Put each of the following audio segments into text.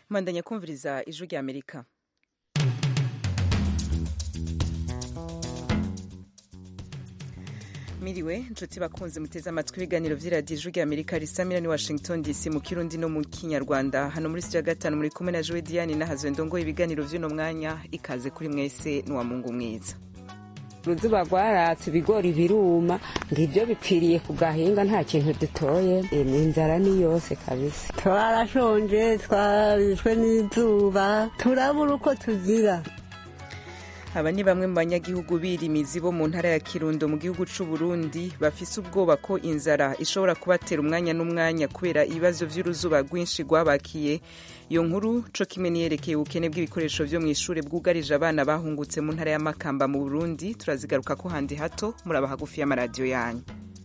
mwandanya kumviriza ijwi rya amerika miriwe inshuti bakunze muteze amatwi ibiganiro vy'iradiyo ijwi rya amerika risamira ni washington dc mu kirundi no mu kinyarwanda hano muri sitiyo gatanu muri kumwe na jowe diane nahazwe ndongoye ibiganiro vy'uno mwanya ikaze kuri mwese n'uwamungu mwiza uruzuba rwaratse ibigori biruma ngibyo bipfiriye ku gahinga nta kintu dutoye ni inzara ni yose kabisa twarashonje twarishwe n'izuba turabura uko tugira aba ni bamwe mu banyagihugu birimizi bo mu ntara ya kirundo mu gihugu c'u Burundi bafise ubwoba ko inzara ishobora kubatera umwanya n'umwanya kubera ibibazo vy'uruzuba rwinshi rwabakiye iyo nkuru co kimwe niyerekeye ubukene bw'ibikoresho vyo mw'ishure bwugarije abana bahungutse mu ntara ya Makamba mu Burundi turazigaruka ko handi hato muraba hagufi y'amaradiyo yanyu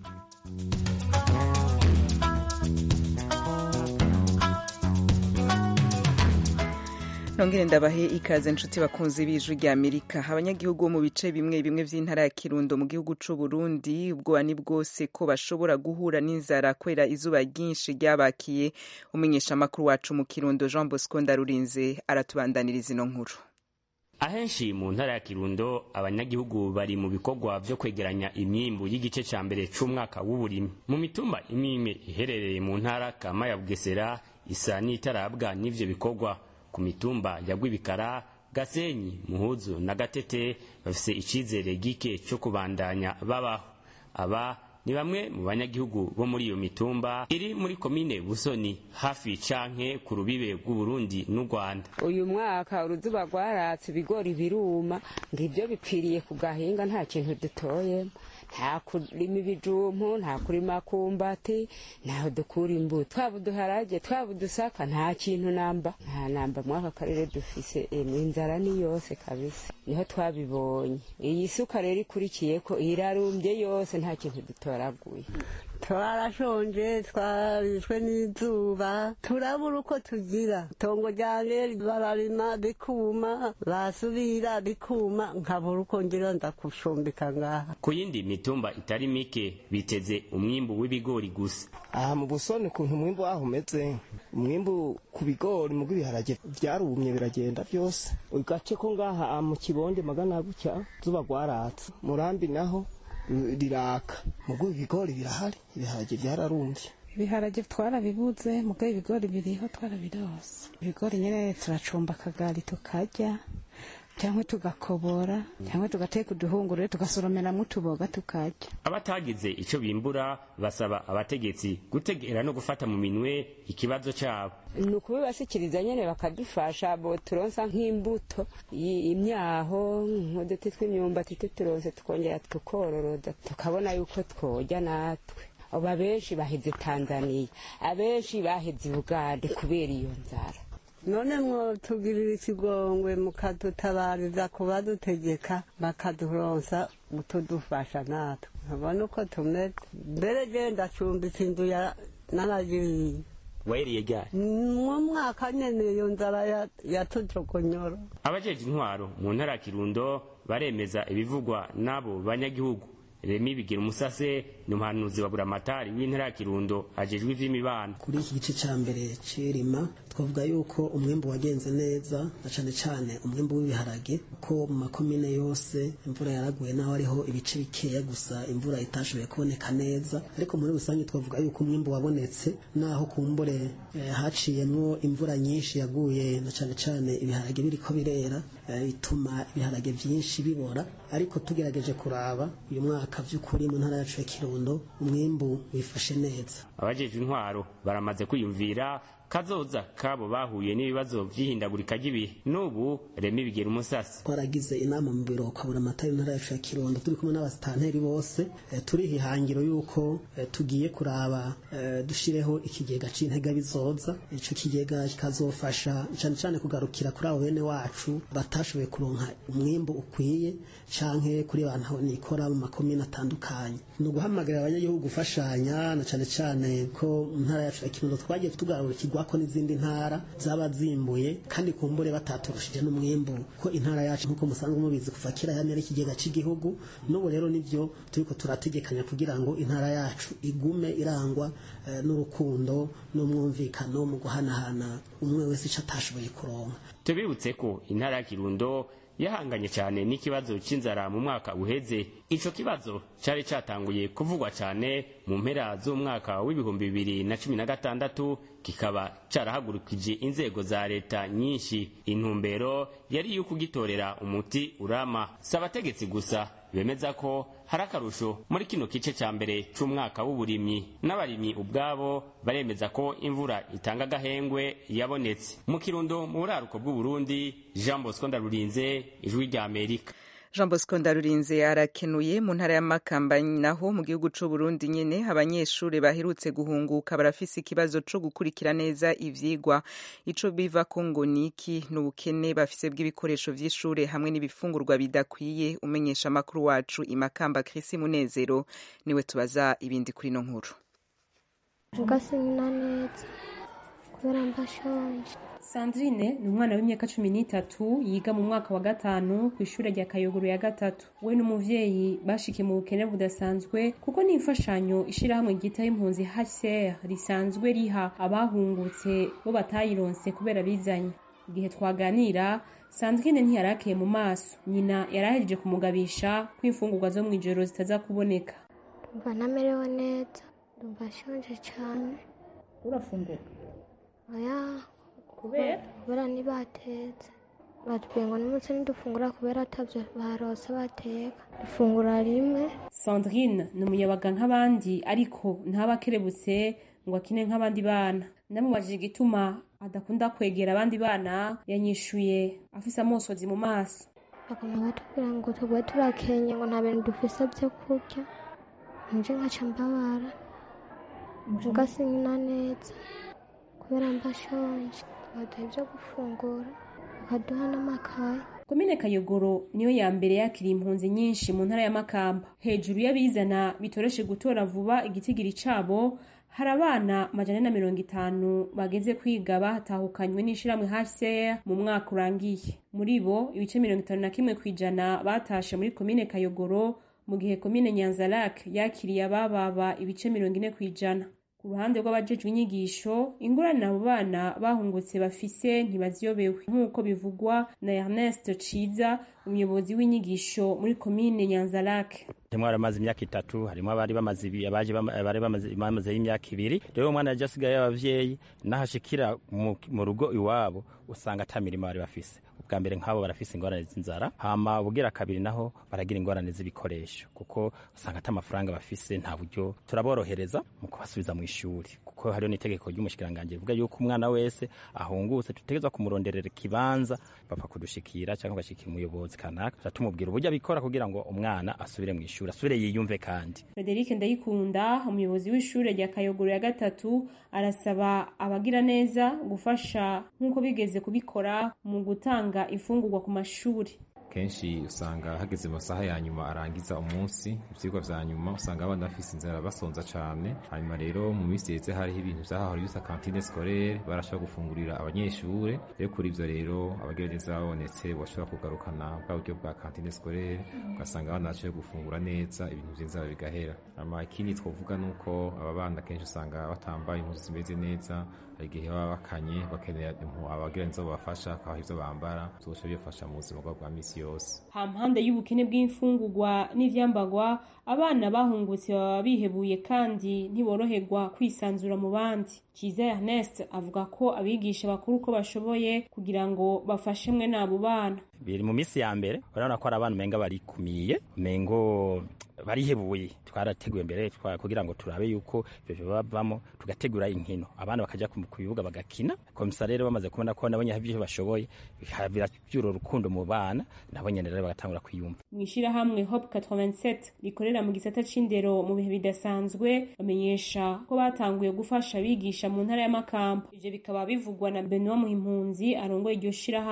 nongere ndabahe ikaze nshuti bakunzi b'ijwi rya amerika abanyagihugu bo mu bice bimwe bimwe vy'intara ya kirundo mu gihugu c'u burundi ubwoba ni bwose ko bashobora guhura n'inzara kubera izuba ryinshi ryabakiye umumenyeshamakuru wacu mu kirundo jean bosco ndarurinze aratubandaniriza ino nkuru ahenshi mu ntara ya kirundo abanyagihugu bari mu bikorwa vyo kwegeranya imyimbu y'igice ca mbere c'umwaka w'uburimyi mu mitumba imwe imwe iherereye mu ntara kama ya bugesera isa n'itarabwa n'ivyo bikorwa ku mitumba ya Rwibikara Gasenyi Muhuzu na Gatete bafise icizere gike cyo kubandanya babaho aba ni bamwe mu banyagihugu bo muri iyo mitumba iri muri komine Busoni hafi canke ku rubibe rw'Uburundi n'u Rwanda uyu mwaka uruzuba rwaratse ibigori biruma ngibyo bipfiriye ku gahinga nta kintu dutoye nta kurima ibijumpu nta kurima kumbati ntaho dukura imbuto twaba uduharage twaba udusaka nta kintu namba nta namba mwaka karere dufise emwe inzara ni yose kabisa niho twabibonye iyi suka rero ikurikiye ko irarumbye yose nta kintu dutoraguye twarashonje twarishwe n'izuba turabura uko tugira itongo ryanjye bararima bikuma basubira bikuma nkabura uko ngira ndakushumbika ngaha ku yindi mitumba itari mike biteze umwimbu w'ibigori gusa aha mu busoni ukuntu umwimbu waho umeze umwimbu ku bigori mu bw'ibiharage byarumye biragenda byose gace ko ngaha mu kibonde magana gutya zuba rwaratse murambi naho riraka mugo ibigori birahari ibiharage byararumbye ibiharage twarabibuze mugo ibigori biriho twarabirose ibigori nyene turacumba akagari tukarya cyangwa tugakobora cyangwa tugateka uduhungurure tugasoromeramwo utuboga tukarya abatagize ico bimbura basaba abategetsi gutegera no gufata mu minwe ikibazo cabo ni ukubibashikiriza nyene bakadufasha bo turonsa nk'imbuto imyaho nk'uduti tw'imyumbati tuturonse tukongera tukororoda tukabona yuko tworya natwe aba benshi baheze tanzaniya abenshi baheze ubugande kubera iyo nzara none mwotugirira ikigongwe mukadutabariza kubadutegeka bakaduronsa utudufasha natwe nkabona uko tumeze mbere genda cumbitse inzu naragiriye waheriye ryari mu mwaka nyene iyo nzara yatujogonyora abajeje intwaro mu ntara ya kirundo baremeza ibivugwa n'abo banyagihugu remi bigira umusase ni umuhanuzi wa buramatari w'intara ya kirundo ajejwe ivy'imibano kuri iki gice ca mbere c'irima twavuga yuko umwimbu wagenze neza na cane cane umwimbu w'ibiharage ko mu makomine yose imvura yaraguye naho ariho ibice bikeya gusa imvura itashoboye kuboneka neza ariko muri rusange twavuga yuko umwimbu wabonetse naho kumbure eh, haciyemwo imvura nyinshi yaguye na cane cane ibiharage biriko birera bituma ibiharage vyinshi bibora ariko tugerageje kuraba uyu mwaka vy'ukuri mu ntara yacu ya kirundo umwimbu wifashe neza abajejwe intwaro baramaze kwiyumvira kazoza kabo bahuye n'ibibazo vy'ihindagurika ry'ibihe n'ubu remi bigera umusasi twaragize inama mu biro ukabura amata y'intara yacu ya kirundo turi kumwe n'abasitanteri bose e, turiha ihangiro yuko e, tugiye kuraba e, dushireho ikigega c'intega bizoza ico kigega kikazofasha cane cane kugarukira kuri abo bene wacu batashoboye kuronka umwimbu ukwiye canke kuri bantu nikora mu makomine atandukanye ni uguhamagarira abanyagihugu gufashanya na cane cane ko mu ntara yacu ya kirundo twagiye tugarukirwa turaba ko n'izindi ntara zaba zimbuye kandi kumbure bataturushije n'umwimbu ko intara yacu nk'uko musanzwe mubizi kuva kera yamye ari ikigega cy'igihugu n'ubu rero nibyo turiko turategekanya kugira ngo intara yacu igume irangwa eh, n'urukundo n'umwumvikano mu guhanahana umwe wese ico atashoboye kuronka tubibutse ko intara ya kirundo yahanganye cyane n'ikibazo cy'inzara mu mwaka uheze ico kibazo cyari cyatanguye kuvugwa cyane mu mpera z'umwaka w'ibihumbi bibiri na cumi na gatandatu kikaba carahagurukije inzego za leta nyinshi intumbero yari iyo kugitorera umuti urama si abategetsi gusa bemeza ko hari akarusho muri kino gice cya mbere c'umwaka w'uburimyi n'abarimyi ubwabo baremeza ko imvura itanga agahengwe yabonetse mu kirundo mu buraruko bw'uburundi jean bosco ndarurinze ijwi rya amerika jean bosco ndarurinze arakenuye mu ntara y'amakamba naho mu gihugu c'u Burundi nyene abanyeshuri baherutse guhunguka barafise ikibazo co gukurikira neza ivyigwa ico biva ko ngo niki n'ubukene bafise bw'ibikoresho vy'ishure hamwe n'ibifungurwa bidakwiye umenyesha amakuru wacu imakamba Chris Munezero niwe tubaza ibindi kuri no nkuru ugasinyina neza kubera mbashonje Sandrine ni umwana w'imyaka cumi n'itatu yiga mu mwaka wa gatanu ku ishuri rya Kayogoro ya gatatu we n'umuvyeyi bashikiye mu bukene budasanzwe kuko ni imfashanyo ishirahamwe ryitaho impunzi HCR risanzwe riha abahungutse bo batayironse kubera bizanye igihe twaganira Sandrine ntiyarakeye mu maso nyina yarahejeje kumugabisha ko imfungurwa zo mw'ijoro zitaza kuboneka ndumva ntamerewe neza ndumva nshonje cane urafungura oya kubera kubera ntibatetse batubwiye ngo n'umunsi ntidufungura kubera atavyo barose bateka dufungura rimwe Sandrine ni umuyabaga nk'abandi ariko ntaba akerebutse ngo akine nk'abandi bana ndamubajije igituma adakunda kwegera abandi bana yanyishuye afise amosozi mu maso baguma batubwira ngo tugwe turakenye ngo nta bintu dufise vyo kurya nje nkaca mbabara ugasinyina neza kubera mbashonje baduha ivyo gufungura bakaduha n'amakaye komine kayogoro niyo ya mbere yakiriye impunzi nyinshi mu ntara ya makamba hejuru y'abizana bitoreshe gutora vuba igitigiri cabo hari abana majana na mirongo itanu bageze kwiga bahatahukanywe n'ishirahamwe HCR mu mwaka urangiye muri bo ibice mirongo itanu na kimwe kw'ijana batashe muri komine kayogoro mu gihe komine nyanzarake yakiriye abababa ibice mirongo ine kw'ijana ku ruhande rw'abajejwe inyigisho ingorane abo bana bahungutse bafise ntibaziyobewe nk'uko bivugwa na Ernest Ciza umuyobozi w'inyigisho muri komine Nyanzarake harimo abamaze imyaka itatu harimo abari bamaze ibi abaje bari bamaze bamaze imyaka ibiri rero umwana yaje asigaye y'abavyeyi nahashikira mu rugo iwabo usanga ata mirimo bari bafise ubwa mbere nk'abo barafise ingorane z'inzara hama ubugira kabiri naho baragira ingorane z'ibikoresho kuko usanga ata amafaranga bafise nta buryo turaborohereza mu kubasubiza mu ishuri kuko hariho n'itegeko ry'umushikiranganji rivuga yuko umwana wese ahungutse dutegerezwa kumuronderera ikibanza bapfa kudushikira cyangwa bagashikira umuyobozi kanaka tumubwira uburyo abikora kugira ngo umwana asubire mu ishuri asubire yiyumve kandi Frederic Ndayikunda umuyobozi w'ishure rya Kayogoro ya gatatu arasaba abagira neza gufasha nk'uko bigeze kubikora mu gutanga imfungurwa ku mashuri kenshi usanga hageze mu masaha ya nyuma arangiza umunsi ivyigwa vya nyuma usanga abana bafise inzara basonza cane hanyuma rero mu minsi yeze hariho ibintu vyahahora bisa kantine scolaire barashobora gufungurira abanyeshure rero kuri ivyo rero abagira neza babonetse bashobora kugarukana bwa buryo bwa kantine scolaire ugasanga abana bashoboye gufungura neza ibintu vy'inzara bigahera hama ikindi twovuga nuko aba bana kenshi usanga batambaye impuzu zimeze neza hari igihe baba bakanye bakenera abagira neza babafasha akabaha ivyo bambara vyose bibafasha mu buzima bwabo bwa misi yose hampande y'ubukene bw'imfungurwa n'ivyambagwa abana bahungutse baba bihebuye kandi ntiboroherwa kwisanzura mu bandi Kiza Ernest avuga ko abigisha bakuru uko bashoboye kugira ngo bafashe mwe n'abo bana biri mu minsi ya mbere urabona ko hari abantu umenga barikumiye umengo barihebuye twarateguye mbere kugira ngo turabe yuko ivyo bavamo tugategura inkino abana bakaja ku bibuga bagakina komisa rero bamaze kubona ko nabo nyine ivyo bashoboye biravyura urukundo mu bana nabo nyene rero bagatangura kwiyumva mw'ishirahamwe Hope 87 rikorera mu gisata c'indero mu bihe bidasanzwe bamenyesha ko batanguye gufasha abigisha mu ntara y'amakamba ivyo bikaba bivugwa na Benoit Muhimpunzi arongoye iryo shirahamwe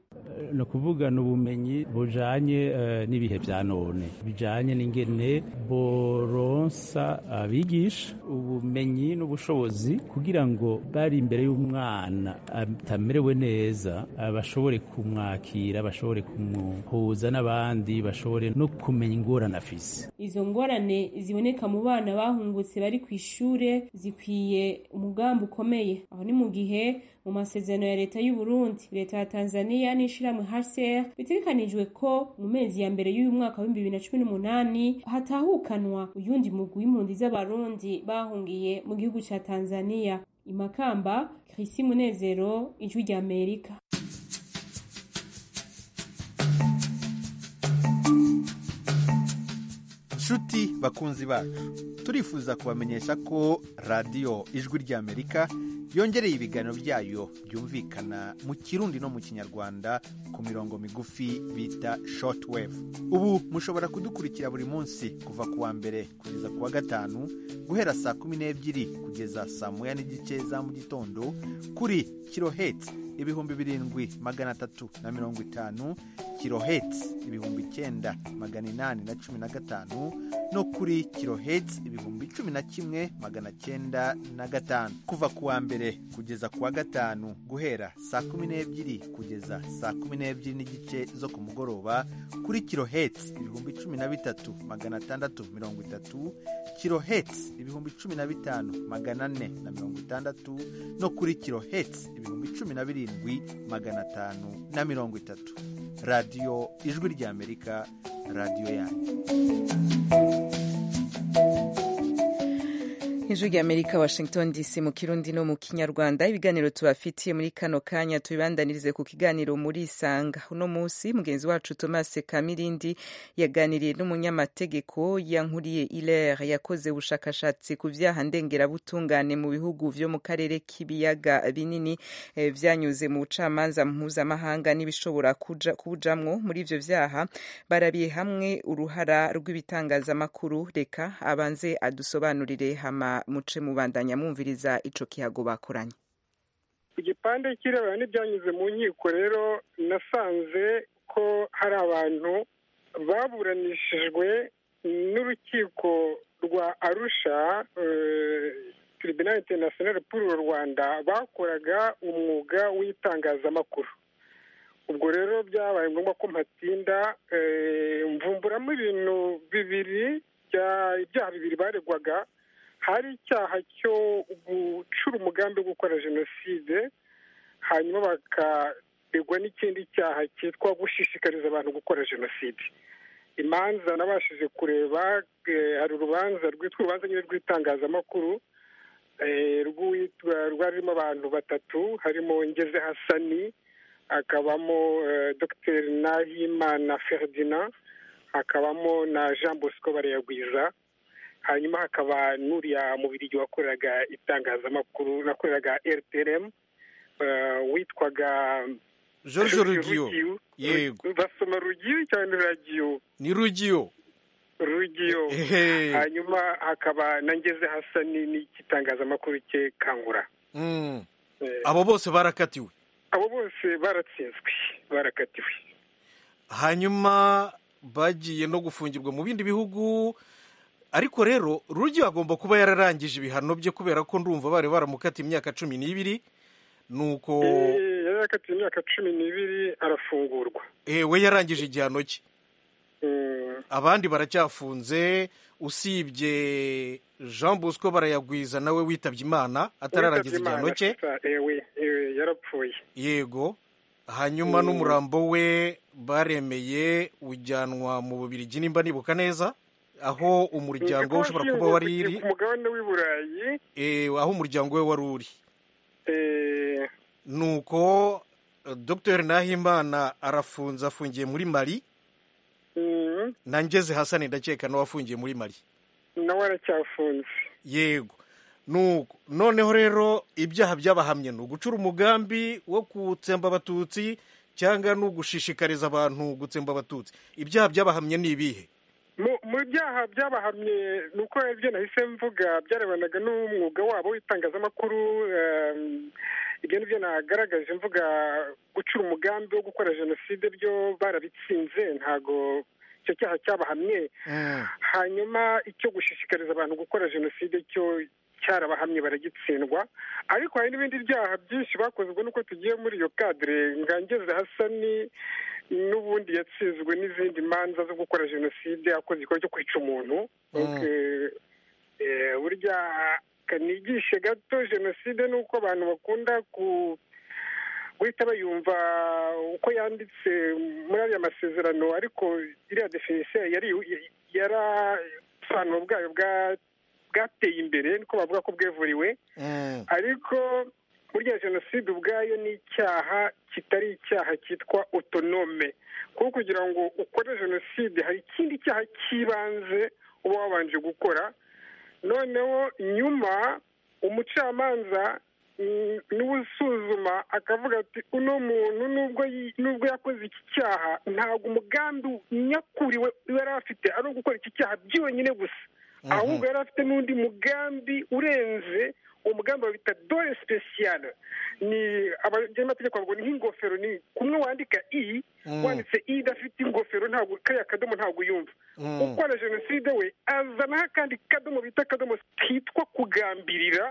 ni ukuvuga ni ubumenyi bujanye n'ibihe bya none bijanye n'ingene boronsa abigisha ubumenyi n'ubushobozi kugira ngo bari imbere y'umwana atamerewe neza bashobore kumwakira bashobore kumuhuza n'abandi bashobore no kumenya ingorane afise izo ngorane ziboneka mu bana bahungutse bari ku ishure zikwiye umugambi ukomeye aho ni mu gihe mu masezerano ya leta y'u Burundi leta ya Tanzania n'ishirahamwe HCR bitegekanijwe ko mu mezi ya mbere y'uyu mwaka wa 2018 hatahukanwa uyundi mugwi w'impunzi z'abarundi bahungiye mu gihugu ca Tanzania imakamba Chrissy Munezero ijwi rya Amerika nshuti bakunzi bacu turifuza kubamenyesha ko radiyo ijwi ry'amerika yongereye ibiganiro byayo byumvikana mu kirundi no mu kinyarwanda ku mirongo migufi bita shortwave ubu mushobora kudukurikira buri munsi kuva ku wa mbere kugeza ku wa gatanu guhera saa kumi n'ebyiri kugeza saa moya n'igice za mu gitondo kuri kirohetsi ibihumbi birindwi magana atatu na mirongo itanu kirohetsi ibihumbi icyenda magana inani na cumi na gatanu no kuri kirohetsi ibihumbi cumi na kimwe magana cyenda na gatanu kuva ku wa mbere kugeza ku wa gatanu guhera saa kumi n'ebyiri kugeza saa kumi n'ebyiri n'igice zo ku mugoroba kuri kirohetsi ibihumbi cumi na bitatu magana atandatu mirongo itatu kirohetsi ibihumbi cumi na bitanu magana ane na mirongo itandatu no kuri kirohetsi ibihumbi cumi na birindwi magana atanu na mirongo itatu radiyo ijwi ry'amerika radiyo yanyu ijwi ry'amerika washington dc mu kirundi no mu kinyarwanda ibiganiro tubafitiye muri kano kanya tubibandanirize ku kiganiro muri isanga uno munsi mugenzi wacu thomas kamirindi yaganiriye n'umunyamategeko yankuriye iler yakoze ubushakashatsi ku vyaha ndengerabutungane mu bihugu vyo mu karere k'ibiyaga binini eh, vyanyuze mu bucamanza mpuzamahanga n'ibishobora kubujamwo muri ivyo vyaha barabiye hamwe uruhara rw'ibitangazamakuru reka abanze adusobanurire hama muce mubandanya mwumviriza ico kihago bakoranye ku gipande kirebana n'ibyanyuze mu nkiko rero nasanze ko hari abantu baburanishijwe n'urukiko rwa arusha tribunal international pour u rwanda bakoraga umwuga w'itangazamakuru ubwo rero byabaye ngombwa ko mpatinda mvumburamo ibintu bibiri ibyaha bibiri baregwaga hari icyaha cyo gucura umugambi wo gukora jenoside hanyuma bakaregwa n'ikindi cyaha cyitwa gushishikariza abantu gukora jenoside imanza nabashije kureba hari urubanza rwitwa urubanza nyine rw'itangazamakuru rwarimo abantu batatu harimo ngeze hasani hakabamo dr nahimana ferdinand hakabamo na jean bosco barayagwiza hanyuma hakaba n'uriya mubirigi wakoreraga itangazamakuru nakoreraga rtrm witwaga george rugiyo yego basoma rugiyo cyane ragiyo ni rugiyo rugiyo hanyuma hakaba na ngeze hasani n'igitangazamakuru cye kangura abo bose barakatiwe abo bose baratsinzwe barakatiwe hanyuma bagiye no gufungirwa mu bindi bihugu ariko rero rugiyo agomba kuba yararangije ibihano bye kubera ko ndumva bari baramukatiye imyaka cumi n'ibiri nuko yari yakatiye imyaka cumi n'ibiri arafungurwa we yarangije igihano cye abandi baracyafunze usibye jean bosco barayagwiza nawe witabye imana atararangiza igihano cye yarapfuye yego hanyuma n'umurambo we baremeye ujyanwa mu bubirigi nimba nibuka neza aho umuryango we ushobora kuba wari iri ku mugabane w'i burayi aho umuryango we wari uri nuko dr nahimana arafunze afungiye muri mari na ngeze hasani ndakeka nawe afungiye muri mari nawe aracyafunze yego nuko noneho rero ibyaha byabahamye ni ugucura umugambi wo gutsemba abatutsi cyangwa ni ugushishikariza abantu gutsemba abatutsi ibyaha byabahamye ni ibihe mu byaha byabahamye ni uko ibyo nahise mvuga byarebanaga n'umwuga wabo w'itangazamakuru ibyo nibyo nagaragaje mvuga gucura umugambi wo gukora jenoside byo barabitsinze ntago icyo cyaha cyabahamye hanyuma icyo gushishikariza abantu gukora jenoside cyo cyarabahamye baragitsindwa ariko hari n'ibindi byaha byinshi bakoze ubwo nuko tugiye muri iyo kadire ngangeze hasani n'ubundi yatsinzwe n'izindi manza zo gukora jenoside akoze igikorwa cyo kwica umuntu burya kanigishe gato jenoside ni uko abantu bakunda ku guhita bayumva uko yanditse muri ariya masezerano ariko iriya definisiyo yari yarasobanuro bwayo bwateye imbere niko bavuga ko bwevuriwe ariko burya jenoside ubwayo ni icyaha kitari icyaha cyitwa otonome kuko kugira ngo ukore jenoside hari ikindi cyaha cy'ibanze uba wabanje gukora noneho nyuma umucamanza niwe usuzuma akavuga ati uno muntu nubwo yakoze iki cyaha ntabwo umugambi nyakuriwe yari afite ari gukora iki cyaha byonyine gusa ahubwo yari afite n'undi mugambi urenze uwo mugambi bawita dore sipesiyare ni abanyamategeko bavuga ni nk'ingofero ni kumwe wandika i wanditse i idafite ingofero ntabwo kariya kadomo ntabwo uyumva ukora jenoside we azanaho akandi kadomo bita akadomo kitwa kugambirira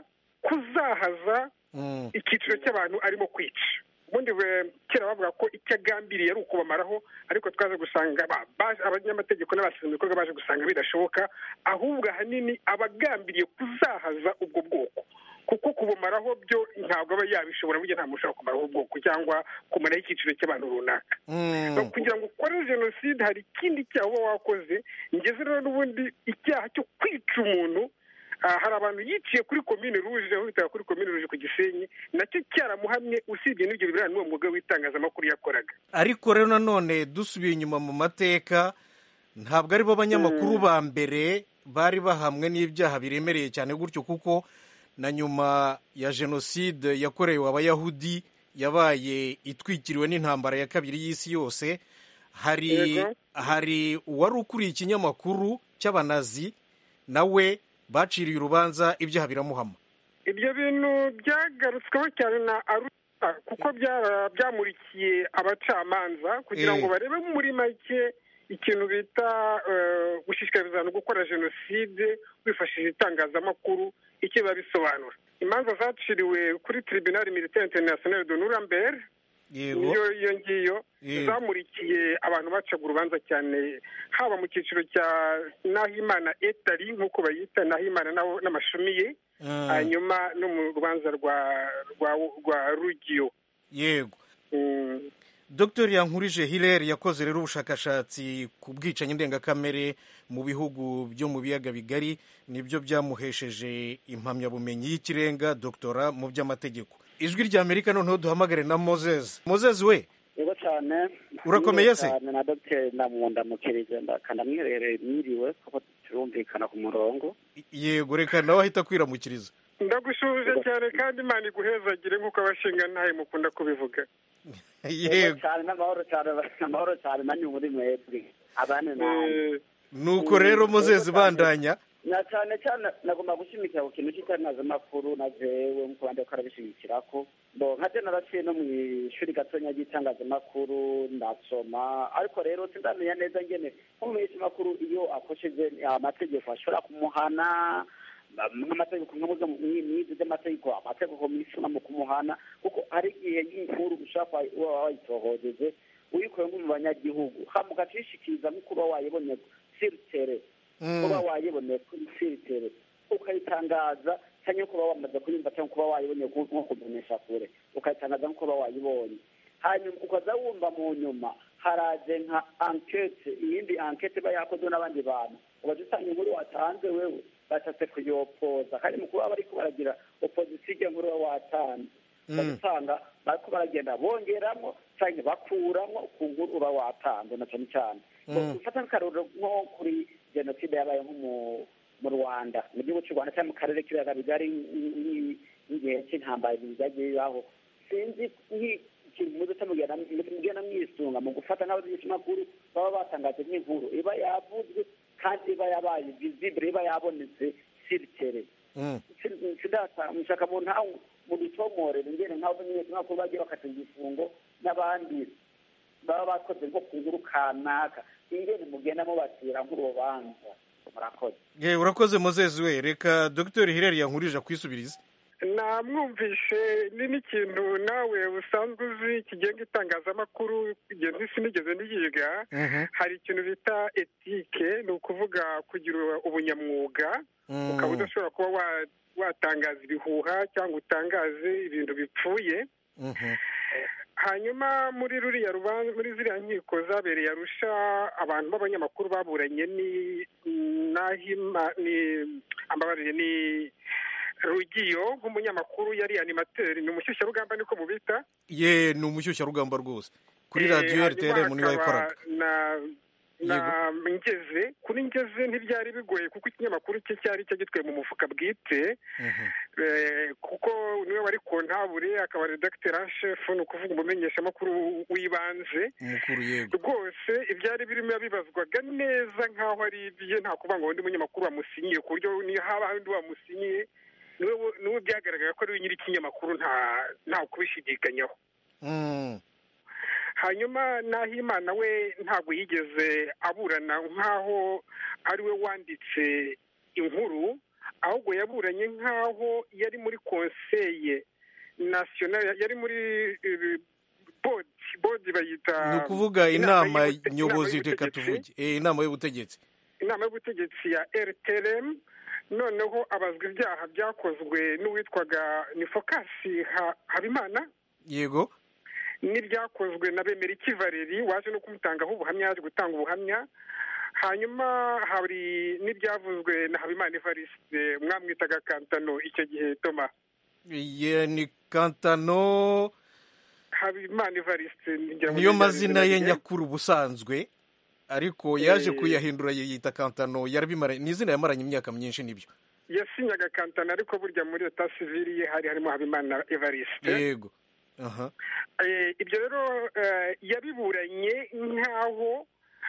kuzahaza icyiciro cy'abantu arimo kwica ubundi kera bavuga ko icyo agambiriye ari ukubamaraho ariko twaje gusanga abanyamategeko n'abashinzwe ibikorwa baje gusanga bidashoboka ahubwo ahanini abagambiriye kuzahaza ubwo bwoko kuko kubumaraho byo ntabwo aba yabishobora burya nta muntu ushobora kumaraho ubwoko cyangwa kumaraho icyiciro cy'abantu runaka kugira ngo ukore jenoside hari ikindi cyaha uba wakoze ngeze rero n'ubundi icyaha cyo kwica umuntu hari abantu yiciye kuri komine ruje aho bitaga kuri komine ruje ku gisenyi nacyo cyaramuhamye usibye n'ibyo biberana n'uwo mwuga w'itangazamakuru yakoraga ariko rero nanone dusubiye inyuma mu mateka ntabwo aribo banyamakuru ba mbere bari bahamwe n'ibyaha biremereye cyane gutyo kuko na nyuma ya jenoside yakorewe abayahudi yabaye itwikiriwe n'intambara ya kabiri y'isi yose hari hari uwari ukuriye ikinyamakuru cy'abanazi nawe baciriye urubanza ibyaha biramuhama ibyo bintu byagarutsweho cyane na aruta kuko byamurikiye abacamanza kugira ngo barebe muri make ikintu bita gushishikariza abantu gukora jenoside wifashishije itangazamakuru icyo biba bisobanura imanza zaciriwe kuri tribunal militaire international de nuremberg niyo iyo ngiyo zamurikiye abantu bacaga urubanza cyane haba mu cyiciro cya nahimana etari nk'uko bayita nahimana n'amashumi ye hanyuma no mu rubanza rwa rugiyo yego dr yankurije hilary yakoze rero ubushakashatsi ku bwicanyi ndengakamere mu bihugu byo mu biyaga bigari nibyo byamuhesheje impamyabumenyi y'ikirenga doktora mu by'amategeko ijwi rya amerika noneho duhamagare na moses moses we yego cyane urakomeye se cyane na dogiteri ndamwundamukirije ndamwiherereye mwiriwe kuko turumvikana ku murongo yego reka nawe ahita kwiramukiriza ndagushuje cyane kandi imana iguhezagire nk'uko abashinga ntayo mukunda kubivuga yego cyane n'amahoro cyane amahoro cyane nanyu muri mwebwe abane nawe nuko rero moses bandanya na cyane cyane nagomba gushimikira ku kintu cy'itangazamakuru na jewe nk'uko abandi bakora bishimikira ko bo nka je naraciye no mu ishuri gatonya ry'itangazamakuru ndasoma ariko rero sindamenya neza ngene nko mu makuru iyo akosheje amategeko ashobora kumuhana nk'amategeko nk'izi z'amategeko amategeko misuna mu kumuhana kuko hari igihe y'inkuru ushaka uba wayitohojeje uyikuye nko mu banyagihugu hama ugacishikiriza nk'uko uba wayibonye siritere kuba wayiboneye kuri siritere ukayitangaza cyangwa kuba wamaze kuyumva cyangwa kuba wayibonye nko kumenyesha kure ukayitangaza nk'uko uba wayibonye hanyuma ukaza wumva mu nyuma haraje nka ankete iyindi ankete iba yakozwe n'abandi bantu ubaza usanga inkuru watanze wewe bashatse kuyopoza kandi mu kuba bariko baragira opozisiyo ijya nkuru uba watanze ugasanga bariko baragenda bongeramo cyangwa bakuramo ku nkuru uba watanze na cyane cyane ufata nk'akarorero nko kuri jenoside yabaye nko mu rwanda mu gihugu cy'u rwanda cyangwa mu karere k'ibiyaga bigari nk'igihe cy'intambara byagiye bibaho sinzi nk'ikintu muze mugenda mwisunga mu gufata nk'abanyamakuru baba batangaje nk'inkuru iba yavuzwe kandi iba yabaye visibure iba yabonetse siritere nshaka mu ntawe muducomorere ingene nk'abo menyeshamakuru bagiye bakata igifungo n'abandi baba bakoze nko ku nkuru kanaka ingene mugenda mubacira nk'urubanza murakoze ye urakoze mozezi we reka dogiteri hireri yankurije akwisubirize namwumvishe ni n'ikintu nawe usanzwe uzi kigenga itangazamakuru igihe sinigeze niyiga hari ikintu bita etike ni ukuvuga kugira ubunyamwuga ukaba udashobora kuba wa- watangaza ibihuha cyangwa utangaze ibintu bipfuye hanyuma muri ruriya rubanza muri ziriya nkiko zabereye arusha abantu b'abanyamakuru baburanye ni nahima ni ambabarire ni rugiyo nk'umunyamakuru yari animateri ni umushyushyarugamba niko mubita ye ni umushyushyarugamba rwose kuri Eh, radiyo hanyuma rtr niwe hakaba wayikoraga na na ngeze kuri ngeze ntibyari bigoye kuko ikinyamakuru cye cyari cyo gitwaye mu mufuka bwite Eh, kuko niwe wari kontabure akaba redakiteri en chef ni ukuvuga umumenyeshamakuru w'ibanze umukuru yego rwose ibyari birimo bibazwaga neza nk'aho ari ibye nta kuvuga ngo undi munyamakuru wamusinyiye ku buryo niyo haba undi wamusinyiye niwe niwe byagaragara ko ari we nyiri ikinyamakuru nta nta kubishidikanyaho Mm. hanyuma nahimana we ntabwo yigeze aburana nk'aho ari we wanditse inkuru ahubwo yaburanye nk'aho yari muri konseye nasiyonari yari muri eh, bodi bodi bayita ni ukuvuga inama y'ubute- nyobozi inama reka y'ubutegetsi. tuvuge Eh, inama y'ubutegetsi inama y'ubutegetsi ya rtrm noneho abazwa ibyaha byakozwe n'uwitwaga ni fokasi Ha- habimana yego n'ibyakozwe na bemeriki valeri waje no kumutangaho ubuhamya yaje gutanga ubuhamya hanyuma hari n'ibyavuzwe na habimana evariste mwamwitaga kantano icyo gihe toma ye ni kantano habimana evariste ngira ngo niyo ni mazina ye rye. nyakuri ubusanzwe ariko yaje Eh. kuyahindura yiyita kantano yarabimara ni izina yamaranye imyaka myinshi nibyo yasinyaga kantano ariko burya muri leta sivili ye hari harimo habimana evariste yego aha Eh, ibyo rero eh, yabiburanye nk'aho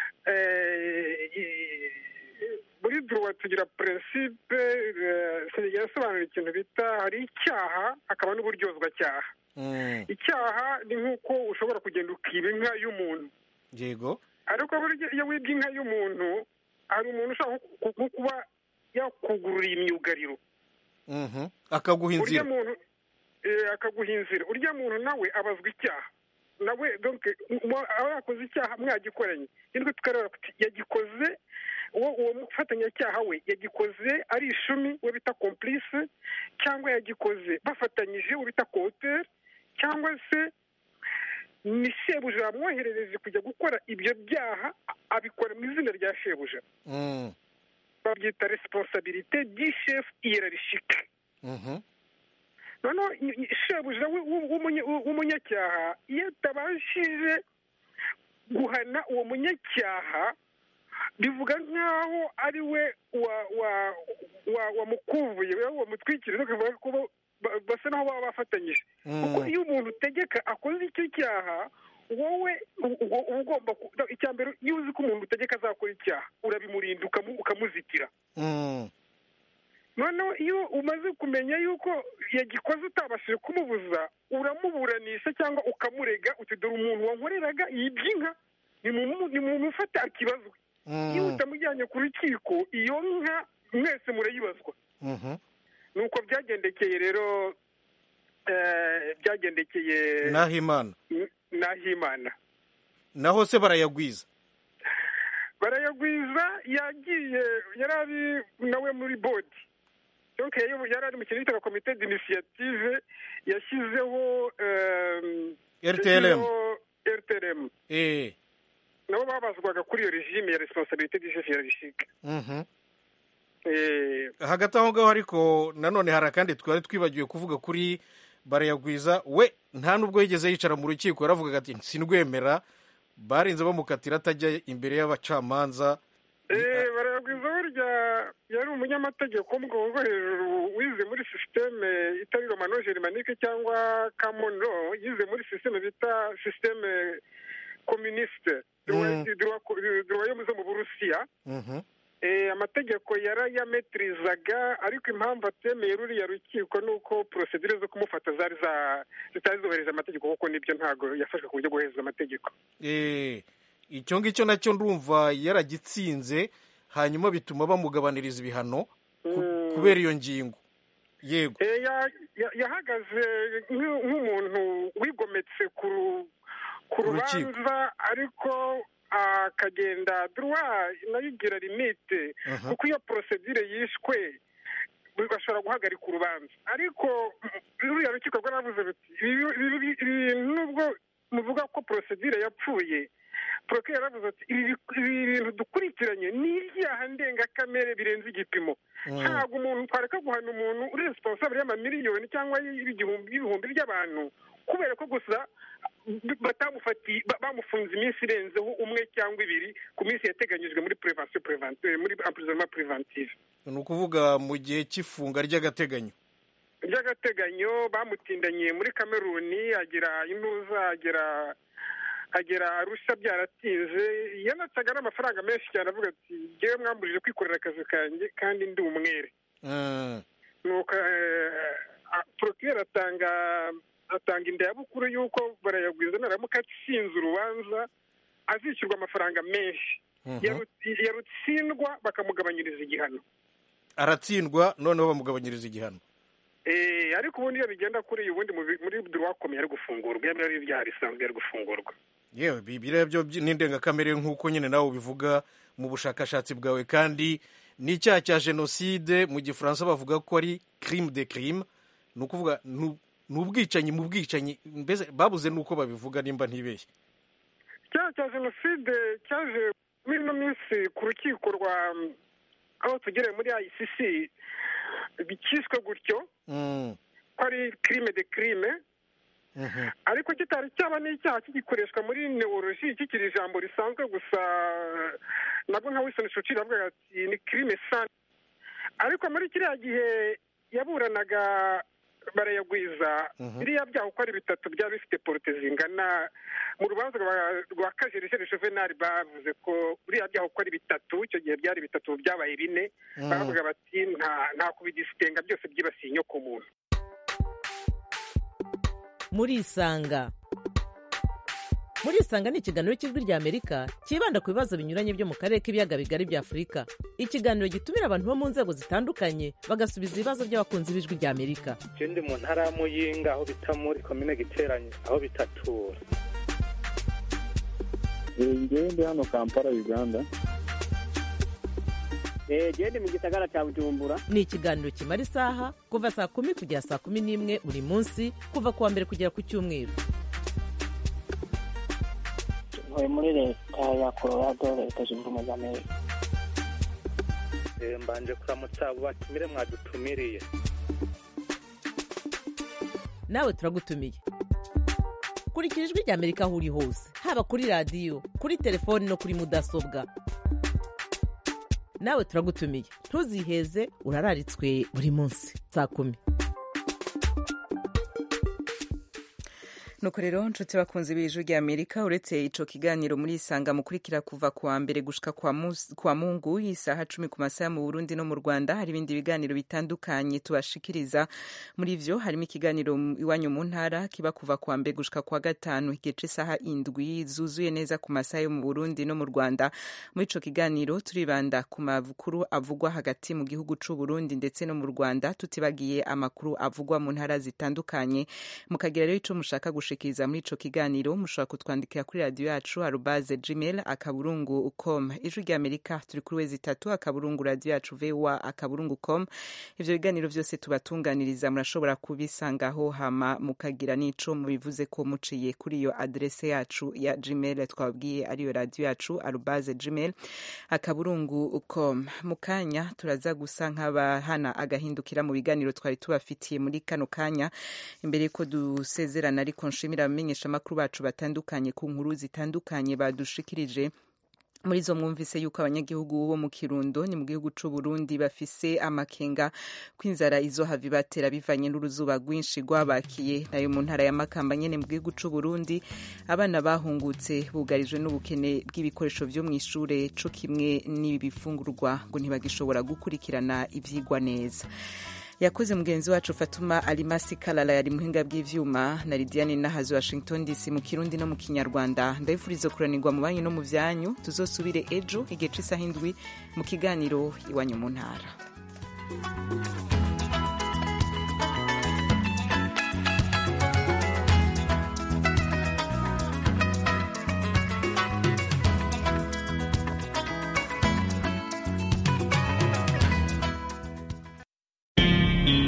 eh, i- muri duruwa tugira prinsipe eh, yasobanura ikintu bita hari icyaha hakaba n'uburyozwacyaha Mm. icyaha ni nk'uko ushobora kugenda ukiba inka y'umuntu yego ariko burya iyo wibye inka y'umuntu hari umuntu ushobora nko ku- kuba yakugururiye imyugariro Mhm. akaguha urya inzira muntu eh, akaguha inzira urya muntu nawe abazwa icyaha nawe donc mo- aba yakoze icyaha mwagikoranye nitwe tukareba tuti yagikoze uwo uwo mufatanyacyaha we yagikoze ari ishumi we bita complice cyangwa yagikoze bafatanyije we bita coauteur cyangwa se ni shebuja yamwoherereje kujya gukora ibyo byaha abikora mu izina rya shebuja Mm. babyita responsabilité du chef hiérarchique Mhm. noneho i- i- shebuja w'u- w'u- w'umunye- w'u- w'umunyacyaha iyo atabashije guhana uwo munyacyaha bivuga nk'aho ari we wa wa wa wamukuvuye we wamutwikiriye bakavuga ko bo- ba- basa n'aho baba bafatanyije Mm. kuko iyo umuntu utegeka akoze icyo cyaha wowe u- u- uba ugomba ku- icya mbere iyo uzi ko umuntu utegeka azakora icyaha urabimurinda ukamu- ukamuzitira Mm. noneho iyo umaze kumenya yuko yagikoze utabashije kumubuza uramuburanisha cyangwa ukamurega uti dore umuntu wankoreraga yibye inka nimumu- nimumufate akibazwe Mm. iyo utamujyanye ku rukiko iyo nka mwese murayibazwa Mhm. nuko byagendekeye rero eh, byagendekeye nahimana N- nahimana naho se barayagwiza barayagwiza yagiye yari ari nawe muri bodi donc yayobo- yari ari mu kintu bitaga komite d'initiative yashyizeho em, RTLM. yashyizeho rtlm eh nabo babazwaga kuri iyo regime ya responsabilité du chef hiérarchique Mhm. Eh, hagati aho ngaho ariko nanone hari akandi twari twibagiwe kuvuga kuri barayagwiza we nta nubwo yigeze yicara mu rukiko yaravugaga ati sinrwemera barinze bamukatira atajya imbere y'abacamanza eh, barayagwiza burya yari umunyamategeko wo mu rwego rwo hejuru wize muri sisiteme itari romano germanique cyangwa common law yize muri sisiteme bita sisiteme communiste Mm. droit yo mu zo mu burusiya Mhm. amategeko yarayametirizaga ariko impamvu atemeye ruriya rukiko ni uko porosedire zo kumufata zari zitari zubahiriza amategeko kuko nibyo ntabwo yafashwe ku buryo bwohereza amategeko icyo ngicyo nacyo ndumva yaragitsinze hanyuma bituma bamugabaniriza ibihano kubera iyo ngingo yego yahagaze nk'umuntu wigometse ku rubanza ariko akagenda duruwa nayo igira limite kuko iyo porosedire yishwe bashobora guhagarika urubanza ariko ruriya rukiko rwaravuze ruti ibi nubwo muvuga ko porosedire yapfuye poroke yaravuze ati ibi bintu dukurikiranye ni ibyaha ndengakamere birenze igipimo ntabwo umuntu twareka guhana umuntu uri responsable y'amamiliyoni cyangwa y'ibihumbi by'abantu kubera ko gusa batamufatiye bamufunze iminsi irenzeho umwe cyangwa ibiri ku minsi yateganyijwe muri prevention preventive muri emprisonnement preventive ni ukuvuga mu gihe cy'ifunga ry'agateganyo ry'agateganyo bamutindanye muri kameruni agira intuza agera agera arusha byaratinze yanatsaga n'amafaranga menshi cyane avuga ati ngewe mwambujije kwikorera akazi kanjye kandi ndi umwere nuko porokireri atanga atanga indayabukuru y'uko barayagwiza naramuka atsinze urubanza azishyurwa amafaranga menshi yarutsindwa bakamugabanyiriza igihano aratsindwa noneho bamugabanyiriza igihano ariko ubundi iyo bigenda kuri ubundi muri duwakomeye ari gufungurwa iyo ari ibyaha bisanzwe ari gufungurwa yewe biriya byo n'indengakamere nk'uko nyine nawe ubivuga mu bushakashatsi bwawe kandi n'icyaha cya jenoside mu gifaransa bavuga ko ari crime de crime ni ukuvuga ni ubwicanyi mu bwicanyi mbese babuze n'uko babivuga nimba ntibeshye icyaha cya jenoside cyaje muri ino minsi ku rukiko rwa aho tugereye muri ICC bikiswe gutyo ko ari crime de crime ariko kitari cyaba n'icyaha kigikoreshwa muri neoloji kikiri ijambo risanzwe gusa nabwo nka Wilson Churchill avuga ati ni crime sana ariko muri kiriya gihe yaburanaga barayagwiza biriya byaha uko ari bitatu byaba bifite porote zingana mu rubanza rwa kajerejeje juvenali bavuze ko biriya byaha uko ari bitatu icyo gihe byari bitatu byabaye bine baravuga bati nta kubidisitenga byose byibasiye inyoko muntu murisanga murisanga ni ikiganiro cy'ijwi ry'amerika cyibanda ku bibazo binyuranye byo mu karere k'ibiyaga bigari bya afurika ikiganiro gitumira abantu bo mu nzego zitandukanye bagasubiza ibibazo by'abakunzi b'ijwi ry'amerika ndi mu ntara ya muyinga aho bita muri komine giteranye aho bitatura ngewe ndi hano kampala uganda genda mu gisagara cya bujumbura ni ikiganiro kimara isaha kuva saa kumi kugera saa kumi n'imwe buri munsi kuva ku wa mbere kugera ku cyumweru ntuye muri leta ya colorado leta zunze ubumwe za amerika mbanje kuramutsa abo batumire mwadutumiriye nawe turagutumiye kurikira ijwi ry'amerika aho uri hose haba kuri radiyo kuri telefoni no kuri mudasobwa nawe turagutumiye ntuziheze urararitswe buri munsi saa kumi nuko rero nshuti bakunze b'ijwi rya amerika uretse ico kiganiro muri isanga mukurikira kuva kuwa mbere gushika kwa mungu isaha cumi ku masaha mu burundi no mu rwanda hari ibindi biganiro bitandukanye tubashikiriza muri vyo harimo ikiganiro iwanyu mu ntara kiba kuva kuwa mbere gushika kwa gatanu igihe c'isaha indwi zuzuye neza ku masaha yo mu burundi no mu rwanda muri ico kiganiro turibanda ku makuru avugwa hagati mu gihugu c'u burundi ndetse no mu rwanda tutibagiye amakuru avugwa mu ntara zitandukanye mukagira rero ico mushaka gushikiriza muri ico kiganiro mushobora kutwandikira kuri radiyo yacu arubaze gmail akaburungu com ijwi rya amerika turi kuri wezi itatu akaburungu radiyo yacu voa akaburungu com ivyo biganiro vyose tubatunganiriza murashobora kubisangaho hama mukagira n'ico mubivuze ko muciye kuri iyo adrese yacu ya gmail twababwiye ariyo radiyo yacu arubaze gmail akaburungu com mu kanya turaza gusa nk'abahana agahindukira mu biganiro twari tubafitiye muri kano kanya imbere yuko dusezerana ariko nshimira abamenyeshamakuru bacu batandukanye ku nkuru zitandukanye badushikirije muri zo mwumvise yuko abanyagihugu bo mu kirundo ni mu gihugu c'u Burundi bafise amakenga kw'inzara izohava ibatera bivanye n'uruzuba rwinshi rwabakiye nayo mu ntara ya Makamba nyene mu gihugu c'u Burundi abana bahungutse bugarijwe n'ubukene bw'ibikoresho vyo mw'ishure co kimwe n'ibifungurwa ngo ntibagishobora gukurikirana ivyigwa neza yakoze mugenzi wacu fatuma alimasi kalala yari muhinga bw'ivyuma na lidiane nahazi washington dc mu kirundi no mu kinyarwanda ndabifuriza kuranirwa mu banyu no mu vyanyu tuzosubire ejo igihe c'isaha indwi mu kiganiro iwanyu mu ntara